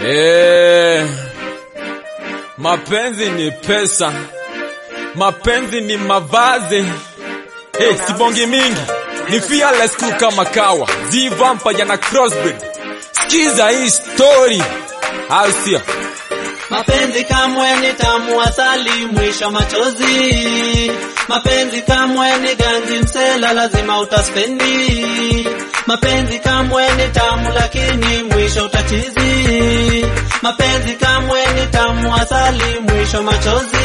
Eh, mapenzi ni pesa, mapenzi ni mavazi. Hey, sibongi mingi ni fearless tu kama kawa Z Vampire na Crossbreed. Sikiza hii story, au sio? Mapenzi kamwe ni tamu asali, mwisho machozi. Mapenzi kamwe ni ganji msela, lazima utaspendi. Mapenzi kamwe ni tamu, lakini mwisho utachizi. Mapenzi kamwe ni tamu asali, mwisho machozi.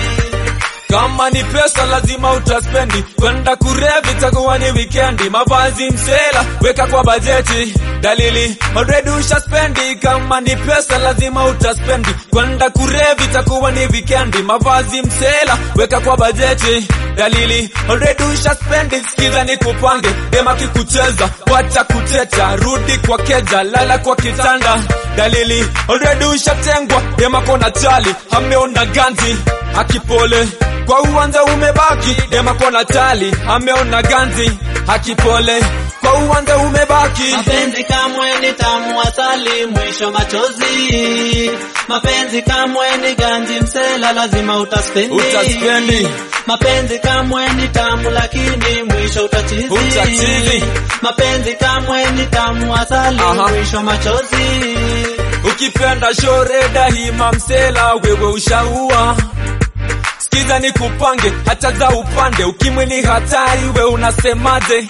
Kama ni pesa lazima utaspendi, kwenda kurevi itakuwa ni wikendi. Mavazi msela weka kwa bajeti, dalili already ushaspendi. Kama ni pesa lazima utaspendi, kwenda kurevi itakuwa ni wikendi. Mavazi msela weka kwa bajeti, dalili already ushaspendi. Sikiza ni kupange dema kikucheza, wacha kuteta, rudi kwa keja, lala kwa kitanda. Dalili already ushatengwa, dema kona chali, ameona ganzi akipole kwa uwanja umebaki, dema kona chali, ameona ganzi akipole kwa uwanja umebaki. Mapenzi kamwe ni tamu asali, mwisho machozi. Mapenzi kamwe ni ganji msela, lazima utaspendi. Utaspendi. Mapenzi kamwe ni tamu, lakini mwisho utachizi. Utachizi. Mapenzi kamwe ni tamu asali, Aha. mwisho machozi. Ukipenda shore dahima msela, wewe ushaua. Sikiza ni kupange hata za upande, ukimwi ni hatari, we unasemaje?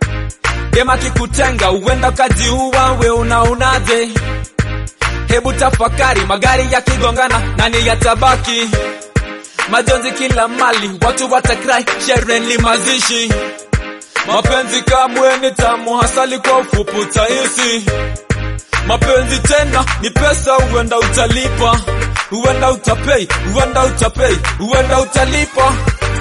Dema kikutenga uenda ukajiua, we unaonaje? Hebu tafakari, magari yakigongana, nani yatabaki? Majonzi kila mali, watu watakrai, sherehe ni mazishi. Mapenzi kamwe ni tamu, hasali kwa ufupi utahisi mapenzi tena ni pesa, huenda utalipa, huenda utapei, huenda utapei, huenda utalipa.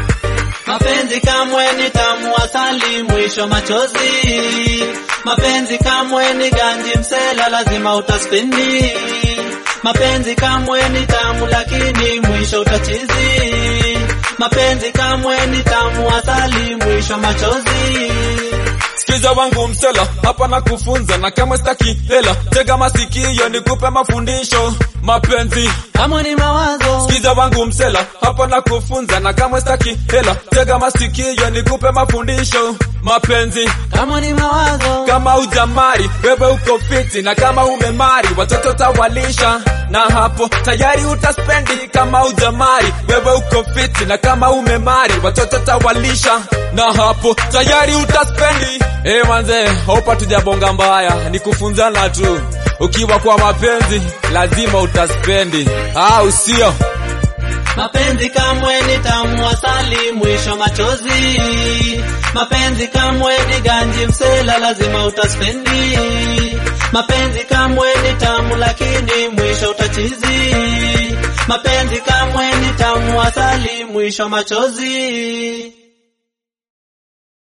Mapenzi kamwe ni tamu asali, mwisho machozi. Mapenzi kamwe ni ganji msela, lazima utaspendi. Mapenzi kamwe ni tamu, lakini mwisho utachizi. Mapenzi kamwe ni tamu asali, mwisho machozi. Sikiza wangu msela, hapa na kufunza na kama sitaki hela, tega masikio nikupe mafundisho. Mapenzi Kamwe ni mawazo, Sikiza wangu msela, hapa na kufunza na kama sitaki hela, tega masikio nikupe mafundisho. Mapenzi kamwe ni mawazo. kama ujamari wewe uko fiti, na kama umemari watoto tawalisha, na hapo tayari utaspendi. Kama ujamari wewe uko fiti, na kama umemari watoto tawalisha, na hapo tayari utaspendi. Eh manze, hopa tujabonga mbaya, ni kufunzana tu. Ukiwa kwa mapenzi lazima utaspendi, au sio? Mapenzi kamwe ni tamu asali, mwisho machozi. Mapenzi kamwe ni ganji msela, lazima utaspendi. Mapenzi kamwe ni tamu, lakini mwisho utachizi. Mapenzi kamwe ni tamu asali, mwisho machozi.